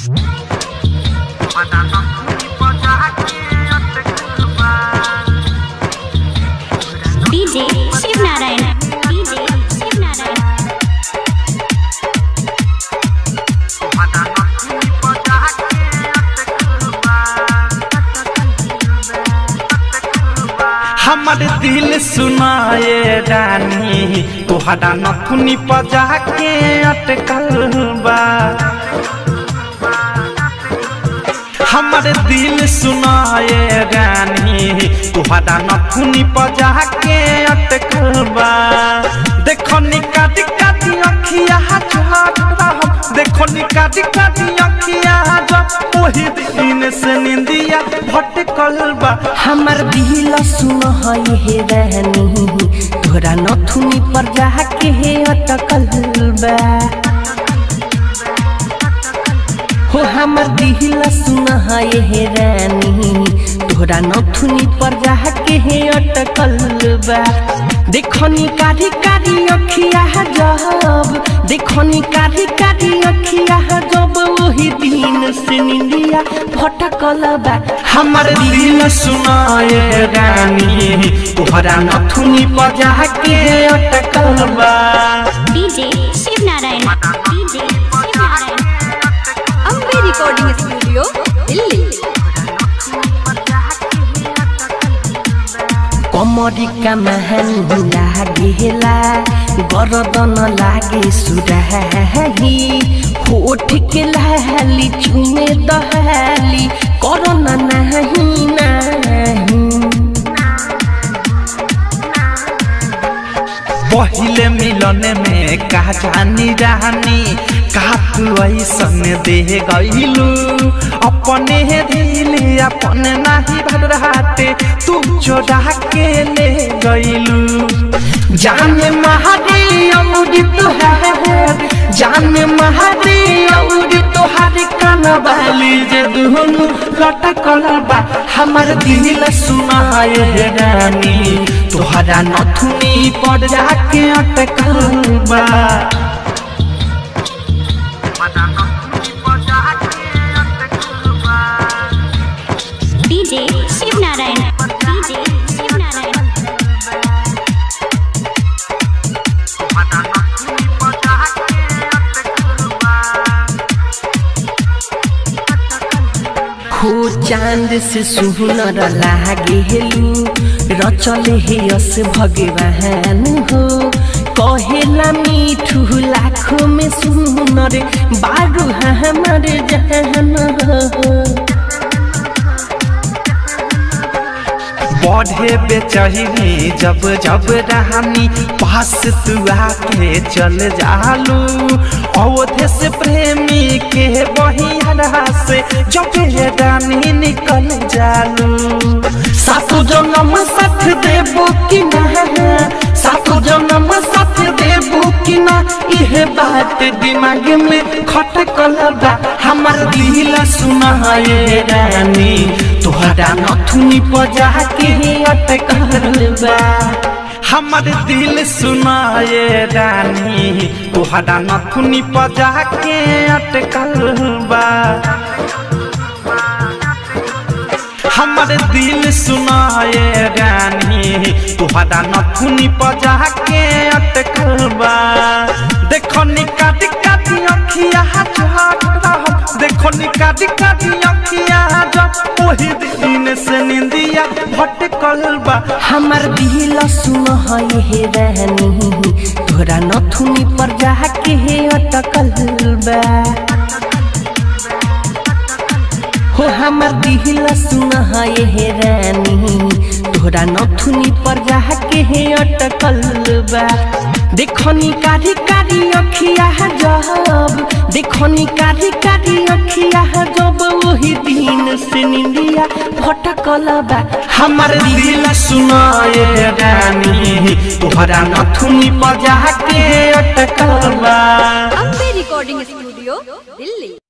DJ Shiv Narayan DJ Shiv Narayan हमर दिल सुनाए रानी तोहरा नथुनी पजा के अटकल बा हमर दिल सुनाए रानी तोहरा नथुनी पजा के अटकल बा देखो निकाटी काटी अखिया झड़ देखो निकाटी काटी अखिया जब ओही दिन से निंदिया भटकल बा हमर दिल सुन हे रहनी तोरा नथुनी पर जाके हे अटकल बा हो हमर दिल सुन हे रानी तोरा नथुनी पर जाके हे अटकल बा देखनी कारी कारी अखिया जब देखनी कारी कारी अखिया जब वही दिन से निंदिया भटकल बा हमर दिल सुनाए रानी तोहरा नथुनी बजा के अटकल बा DJ Shiv Narayan DJ Shiv Narayan Ambe recording studio Delhi कमरिका महान लागेला गरदन लागे सुराही होठ के लाली चुमे दहाली करना नहीं नहीं पहिले मिलन में का जानी रानी का तू ऐसन दे गईलू अपने दिल अपने नहीं भरहाते तू चोरा के ले गईलू जाने महादी अमृत है जाने महादी अमृत हर कनवाली जे दुनु लटकल बा हमर दिल सुनाए हे रानी तोहरा नथुनी पर जाके अटकल बा डीजे शिव नारायण डीजे शिव नारायण हो चांद से सुनर लागेलू रचल हे यस भगवान हो कहेला मीठू लाखों में सुनर बारू हमर जहन हो बढ़े बेचही जब जब रानी पास तू आके चल जालू अवधे से प्रेमी के बहिया से जब ये रानी निकल जालू सातु जन्म साथ देबो कि ना सातु जन्म साथ देबो कि ना इहे बात दिमाग में खटकल बा हमर दिल सुनाए रानी तोहरा नथुनी बजा के अटकल बा हमर दिल सुनाए रानी तोहरा नथुनी बजा के अटकल बा हमर दिल सुनाए रानी तोहरा नथुनी बजा के अटकल बा देखो निकाटी काटी अखिया झड़ देखो निकाटी काटी अखिया जब ओही दिन से निंदिया भटकल बा हमर दिल सुन हे रानी तोरा नथुनी पर जाके हे अटकल बा हो हमर दिल सुन हे रानी तोरा नथुनी पर जाके हे अटकल बा देखनी कारी कारी अखिया जब देखनी कारी कारी अखिया जब वही दिन से निंदिया भटकल बा हमर दिल सुनाए रानी तोहरा नथुनी बजा के अटकल बा अम्बे रिकॉर्डिंग स्टूडियो दिल्ली